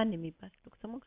ማን የሚባል ዶክተር ሞገስ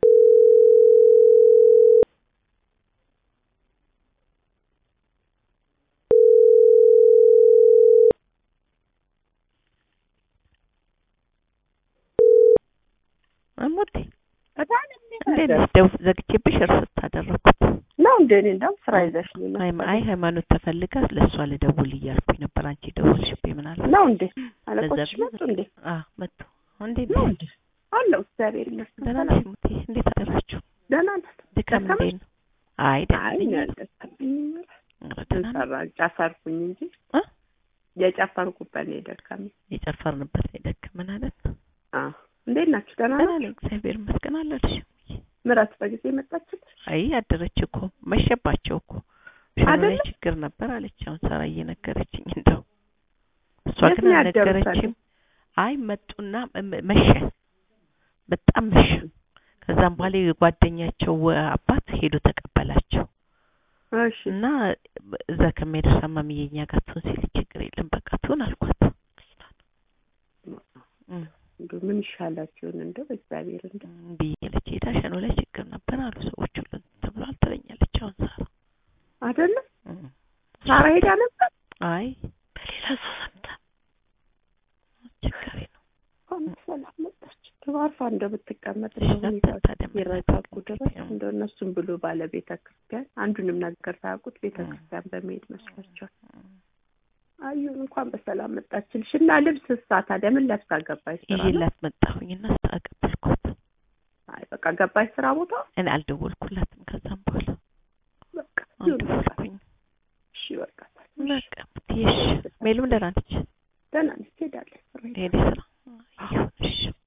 አሞቴ በጣም እንዴት ነሽ? ደው ዘግቼብሽ እርስት አደረኩት። ነው እንደ እኔ እንደውም ስራ ይዘሽ ነው አይ መሰለኝ። አይ ሃይማኖት ተፈልጋ ለእሷ ልደውል እያልኩኝ ነበር። አንቺ ደውልሽብኝ ምናልባት ነው እንዴ አለቆች ለዛ- መጡ እንዴ አ መጡ። እንዴት ነው ነሽ? እንዴ አለው እግዚአብሔር ይመስገን ደህና ሰላም ነሽ ሙቴ? እንዴት አደራችሁ? ደህና ነን ድካም ደከመሽ? እንዴት ነው? አይ ደህና አይ ነኝ። እኔ አልደከመኝም ኧረ ደህና ነኝ። ሰራ ጨፈርኩኝ እንጂ እ? የጨፈርኩበት ነው የደከመኝ የጨፈርንበት ላይ ደከመን አይደል? አ እንዴት ናችሁ ደህና ደህና ናችሁ ነኝ እግዚአብሔር ይመስገን። አለልሽ? ምራት በጊዜ መጣችልሽ አይ አደረች እኮ መሸባቸው እኮ ሽሮ ላይ አይደለ? ችግር ነበር አለች። አሁን ሰራ እየነገረችኝ እንደው እሷ የት ግን ነው ያደሩት አልነገረችም። አይ መጡና መ- መሸ፣ በጣም መሸ። ከዛም በኋላ የጓደኛቸው አባት ሄዶ ተቀበላቸው እሺ እና እዛ ከሚሄድ ሳማምዬ እኛ ጋር ትሆን ሲል ችግር የለም በቃ ትሆን አልኳት። እም፣ እንደው ምን ይሻላችሁን እንደው እግዚአብሔር እንደው እምቢ እያለች ሄዳ ሸኖ ላይ ችግር ነበር አሉ ሰዎች ሁሉ ተብሏል ትለኛለች። አሁን ሳራ አይደለም እም። ሳራ ሄዳ ነበር አይ በሌላ ሰው ሰምታ ችግር ነው። እንኳን ሰላም መጣች አርፋ እንደው ብትቀመጥ እሺ፣ እንደው ሁኔታዎች ታዲያ ምን ሲረጋጉ ላድርግ ድረስ እንግዲህ? እንደው እነሱም ብሎ ባለ ቤተ ክርስቲያን አንዱንም ነገር ሳያውቁት ቤተ ክርስቲያን በመሄድ መስሏቸዋል። አዩን እንኳን በሰላም መጣችልሽ እና ልብስ እሳ ታዲያ ምን ለብሳ ገባች ስራ ነው? ይዤላት መጣሁኝና ስታቀበልኳት አይ በቃ ገባች ስራ ቦታ እኔ አልደወልኩላትም። ከዛም በኋላ በቃ ይሁን በቃ አልደወልኩኝ። እሺ በቃ በቃ ብትይሽ ሜሉም ደህና ነች። ደህና ነች ትሄዳለች ስራ ሄዳ ሄደ ስራ ይሁን እሺ